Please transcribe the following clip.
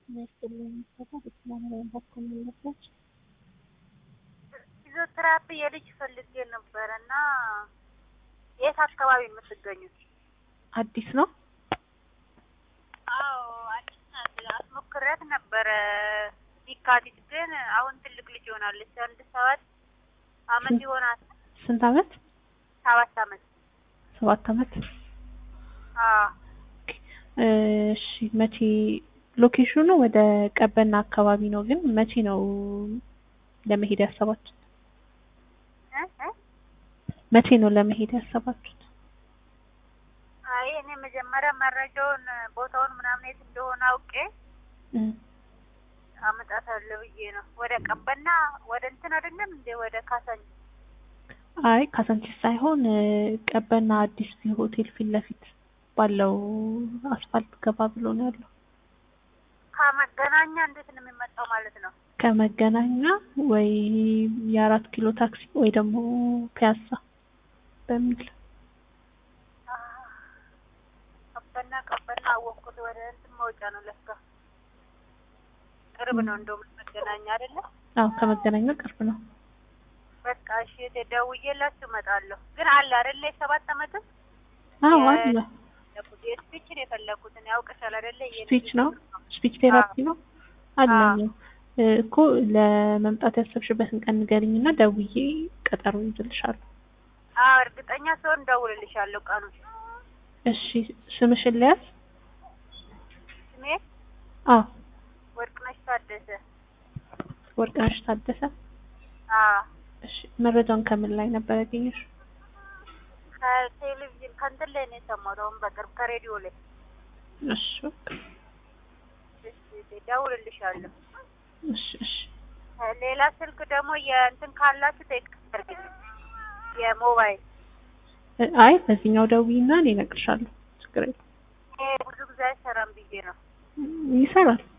የሚያስፈልግ የሚሰራ በተለያዩ ህክምናዎች ፊዚዮቴራፒ የልጅ ፈልጌ ነበረ እና የት አካባቢ ነው የምትገኙት? አዲስ ነው። አዎ አዲስ ናት። አስሞክሬያት ነበረ ቢካቲት ግን አሁን ትልቅ ልጅ ሆናለች። አንድ ሰባት አመት ይሆናል። ስንት አመት? ሰባት አመት። ሰባት አመት። አዎ እሺ መቼ ሎኬሽኑ ወደ ቀበና አካባቢ ነው፣ ግን መቼ ነው ለመሄድ ያሰባችሁት? እ እ መቼ ነው ለመሄድ ያሰባችሁት? አይ እኔ መጀመሪያ መረጃውን ቦታውን ምናምን የት እንደሆነ አውቄ እም፣ አመጣታለሁ ብዬ ነው። ወደ ቀበና ወደ እንትን አይደለም እንዴ ወደ ካሳኝ አይ ካሳንቺስ ሳይሆን እ፣ ቀበና አዲስ ቪው ሆቴል ፊት ለፊት ባለው አስፋልት ገባ ብሎ ነው ያለው። ከመገናኛ እንዴት ነው የሚመጣው ማለት ነው? ከመገናኛ ወይ የአራት ኪሎ ታክሲ ወይ ደግሞ ፒያሳ በሚል ቀበና ቀበና አወቅኩት። ወደ እንትን መውጫ ነው ለካ ቅርብ ነው እንደውም መገናኛ አይደለ? አዎ ከመገናኛ ቅርብ ነው። በቃ እሺ ደውዬላችሁ እመጣለሁ። ግን አለ አይደለ የሰባት አመትም አዎ የ- አለ። የስፒችን የፈለኩትን ያውቅሻል አይደለ? የልጅ ስፒች ነው ትምህርት ነው። ስፒች ቴራፒ ነው አለኝ። አዎ። እ፣ እኮ ለመምጣት ያሰብሽበትን ቀን ንገሪኝና ደውዬ ቀጠሮ ይዝልሻለሁ። አዎ እርግጠኛ ስሆን እደውልልሻለሁ ቀኑን። እሺ ስምሽን ልያዝ? ስሜ አዎ ወርቅነሽ ታደሰ። ወርቅነሽ ታደሰ። አዎ እሺ መረጃውን ከምን ላይ ነበር ያገኘሽ? ከቴሌቪዥን ከእንትን ላይ ነው የሰማሁት። አሁን በቅርብ ከሬዲዮ ላይ። እሺ በቃ እሺ እደውልልሻለሁ። እሺ እሺ ሌላ ስልክ ደግሞ የእንትን ካላችሁ ቴክስት አድርግልኝ። የሞባይል እ፣ አይ በዚህኛው ደውዪና እኔ እነግርሻለሁ። ችግር የለም ይሄ ብዙ ጊዜ አይሰራም ብዬ ነው። ይሰራል።